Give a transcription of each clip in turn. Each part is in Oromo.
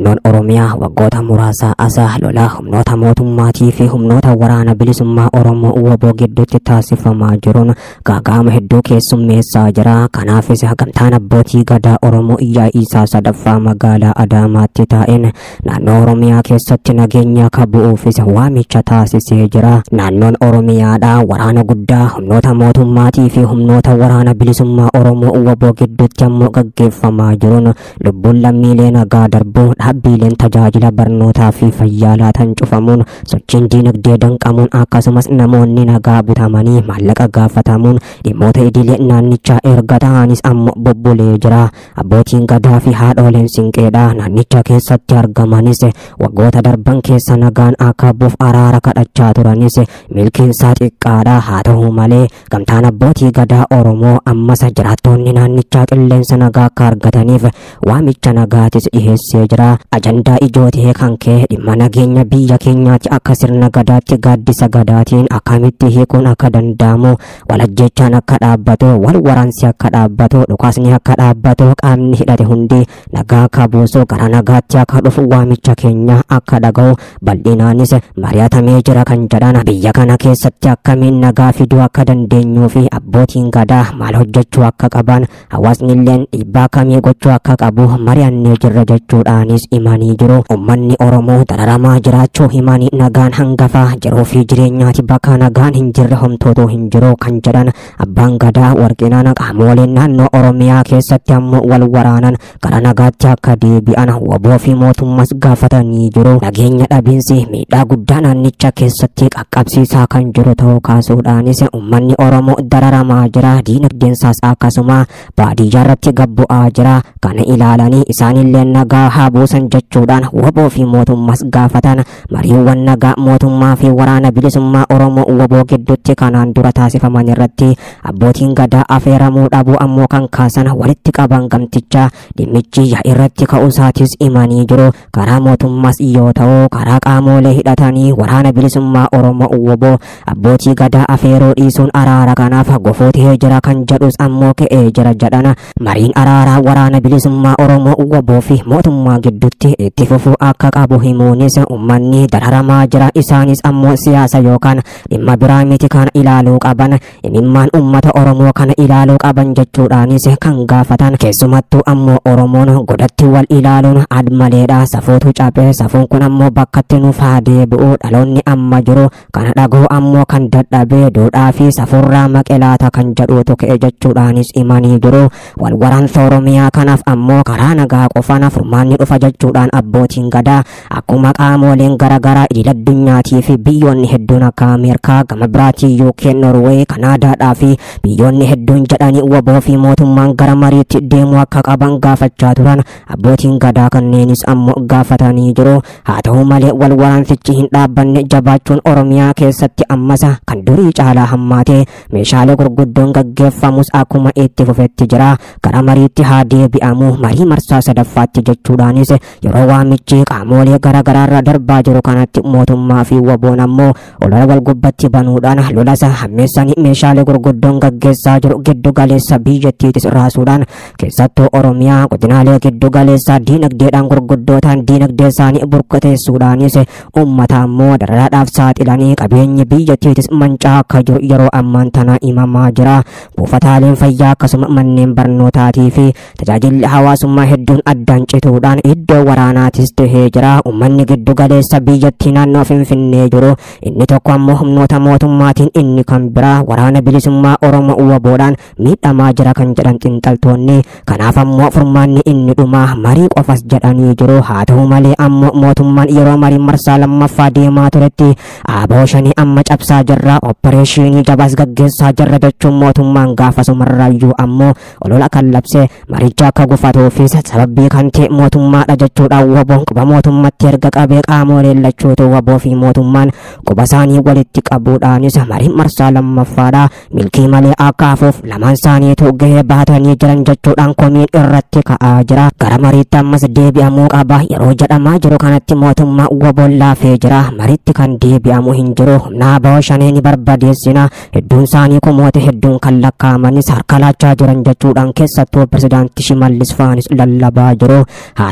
naannoon Oromiyaa waggoota muraasaa asaa lolaa humnoota mootummaatii fi humnoota waraana bilisummaa Oromoo waboo gidduutti taasifamaa jiruun gaaga'ama hedduu keessummeessaa jira. Kanaafis gamtaan abbootii gadaa Oromoo yaa'ii isaa sadaffaa magaalaa Adaamaatti taa'een naannoo Oromiyaa keessatti nageenya akka bu'uufis waamicha taasisee jira. Naannoon Oromiyaadhaa waraana guddaa humnoota mootummaatii fi humnoota waraana bilisummaa Oromoo waboo gidduutti ammoo gaggeeffamaa jiruun lubbuun lammiilee nagaa darbuu dhaabbiileen tajaajila barnootaa fi fayyaa laatan cufamuun sochiin diinagdee danqamuun akkasumas namoonni nagaa butamanii maallaqa gaafatamuun dhimmoota idilee naannichaa erga ta'anis ammoo bobbolee jira. Abbootiin gadaa fi haadholeen sinqeedha naannicha keessatti argamanis waggoota darban keessa nagaan akka buuf araara kadhachaa turanis milkiinsaa xiqqaadha haa ta'u malee gamtaan abbootii gadaa Oromoo ammas jiraattonni naannichaa qilleensa nagaa akka argataniif waamicha nagaatis dhiheessee jira. Ajandaa ijoo ta'e kan ka'e dhimma nageenya biyya keenyaatti akka sirna gadaatti gaaddisa gadaatiin akkamitti hiikuun akka danda'amu walajjechaan akka dhaabbatu wal waraansi akka dhaabbatu dhukaasni akka dhaabbatu qaamni hidhate hundi nagaa akka buusu gara nagaatti akka dhufu waamicha keenya akka dhaga'u bal'inaanis mari'atamee jira kan jedhan biyya kana keessatti akkamiin nagaa fiduu akka dandeenyuu fi abbootiin gadaa maal hojjechuu akka qaban hawaasni illeen dhiibbaa akkamii gochuu akka qabu mari'annee jirra jechuudhaanis himanii jiru. Uummanni Oromoo dararamaa jiraachuu himanii nagaan hangafaa jiruu fi jireenyaati bakka nagaan hin jirre homtootu hin jiru kan jedhan abbaan gadaa warqinaan qaamoleen naannoo Oromiyaa keessatti ammoo wal waraanan gara nagaatti akka deebi'an waboo fi mootummas gaafatanii jiru. Nageenya dhabiinsi miidhaa guddaa naannicha keessatti qaqqabsiisaa kan jiru ta'uu kaasuudhaanis uummanni Oromoo dararamaa jira diinagdeensaas akkasuma baadiyyaa irratti gabbu'aa jira kana ilaalanii isaanillee nagaa haa buusan jechuudhaan waboo fi mootummas gaafatan mariiwwan nagaa mootummaa fi waraana bilisummaa Oromoo waboo gidduutti kanaan dura taasifaman irratti abbootiin gadaa afeeramuu dhabuu ammoo kan kaasan walitti qaban gamticha dhimmichi irratti ka'uusaatis himanii jiru karaa mootummaas yoo ta'u karaa qaamolee hidhatanii waraana bilisummaa Oromoo waboo abbootii gadaa afeeruu dhiisuun araara kanaaf gofootee jira kan jedhus ammoo ka'ee jira jedhan mariin araaraa waraana bilisummaa Oromoo waboo fi mootummaa gidduutti itti fufuu akka qabu himuunis uummanni dararamaa jira isaanis ammoo siyaasa yookaan dhimma biraa miti kana ilaaluu qaban imimmaan uummata Oromoo kana ilaaluu qaban jechuudhaanis kan gaafatan keessumattuu ammoo Oromoon godatti wal ilaaluun admaleedha safuutu cabee safuun kun ammoo bakkatti nuuf haa deebi'u dhaloonni amma jiru kana dhagoo ammoo kan dadhabee duudhaa fi safurraa maqelaata kan jedhuutu ka'e jechuudhaanis himanii jiru wal waraansa Oromiyaa kanaaf ammoo karaa nagaa qofaan furmaanni dhufa jechuudhaan abbootiin gadaa akkuma qaamoleen garaagaraa idil addunyaatii fi biyyoonni hedduun akka Ameerikaa gama biraatii UK Norway Kanaadaadhaa fi biyyoonni hedduun jedhanii waboo fi mootummaan gara mariitti deemuu akka qaban gaafachaa turan abbootiin gadaa kanneenis ammoo gaafatanii jiru haa ta'u malee wal waraansichi hin dhaabbanne jabaachuun Oromiyaa keessatti ammas kan durii caalaa hammaatee meeshaalee gurguddoon gaggeeffamus akkuma itti fufetti jira gara mariitti haa deebi'amu marii marsaa sadaffaatti jechuudhaanis yeroo waamichi qaamolee garaagaraarra darbaa jiru kanatti mootummaa fi waboon ammoo olola wal gubbatti banuudhaan lolasa hammeessanii meeshaalee gurguddoon gaggeessaa jiru giddu galeessa biyyattiitis raasuudhaan keessattuu Oromiyaa godinaalee giddu galeessaa diinagdeedhaan gurguddootaan diinagdee isaanii burkateessuudhaanis uummata ammoo dararaadhaaf saaxilanii qabeenyi biyyattiitis mancaa akka jiru yeroo ammaan tana himamaa jira buufataaleen fayyaa akkasuma manneen barnootaatii fi tajaajilli hawaasummaa hedduun addaan cituudhaan iddoo waraanaatis tahee jira uummanni giddu galeessa biyyattii naannoo finfinnee jiru inni tokko ammoo humnoota mootummaatiin inni kan biraa waraana bilisummaa oromoo waboodhaan miidhamaa jira kan jedhan xinxaltoonni kanaaf ammoo furmaanni inni dhumaa marii qofas jedhanii jiru haa ta'u malee ammoo mootummaan yeroo marii marsaa lammaffaa deemaa turetti aaboo shanii amma cabsaa jirra oppareeshinii jabaas gaggeessaa jirra jechuun mootummaan gaafasumarraayyuu ammoo olola kan labse maricha akka gufatuufis sababii kan ta'e mootummaadha jechuudhaan waboon quba mootummatti erga qabee qaamoleen lachuutu waboo fi mootummaan quba isaanii walitti qabuudhaanis marii marsaa lammaffaadha milkii malee akka hafuuf lamaan isaaniitu gahee baatanii jiran jechuudhaan komiin irratti ka'aa jira gara mariitti ammas deebi'amuu qaba yeroo jedhamaa jiru kanatti mootummaa waboon laafee jira mariitti kan deebi'amu hin jiru humna aboo shanee ni barbadeessina hedduun isaanii kumoota hedduun kan lakkaa'amanis harka laachaa jiran jechuudhaan keessattuu pirezidaantii shimallis faanis lallabaa jiru haa ta'u malee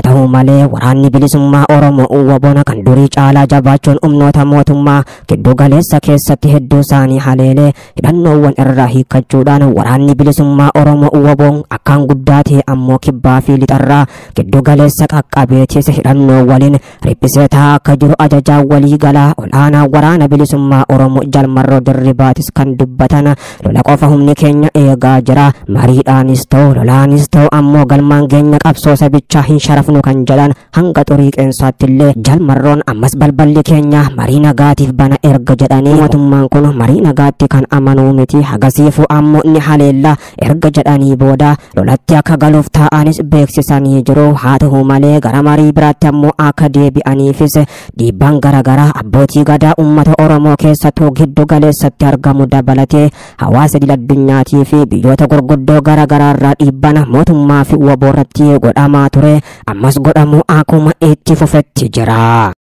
malee waraanni bilisummaa Oromoo uwwaboona kan durii caalaa jabaachuun humnoota mootummaa giddu galeessa keessatti hedduu isaanii haleelee hidhannoowwan irraa hiikkachuudhaan waraanni bilisummaa Oromoo uwwaboon akkaan guddaa ta'e ammoo kibbaa fi lixarraa giddu galeessa qaqqabeetiis hidhannoo waliin riphisee taa'aa akka jiru ajajaa walii galaa olaanaa waraana bilisummaa Oromoo jalmarroo dirribaatis kan dubbatan lola qofa humni keenya eegaa jira mariidhaanis ta'u lolaanis ta'u ammoo galmaan keenya qabsoo sabichaa hin sharafnu kan jedhan hanga xurii qeensaatti illee jalmarroon ammas balballi keenya marii nagaatiif bana erga jedhanii mootummaan kun marii nagaatti kan amanuu miti hagasiifu ammoo ni haleella erga jedhanii booda lolatti akka galuuf taa'anis beeksisanii jiru haa ta'u malee gara marii biraatti ammoo akka deebi'aniifis dhiibbaan garaagaraa abbootii gadaa uummata oromoo keessattuu giddu galeessatti argamu dabalatee hawaasa idil addunyaatii fi biyyoota gurguddoo garaagaraa irraa dhiibbaan mootummaa fi waboorratti godhamaa ture ammas godhamuu akkuma itti fufetti jira.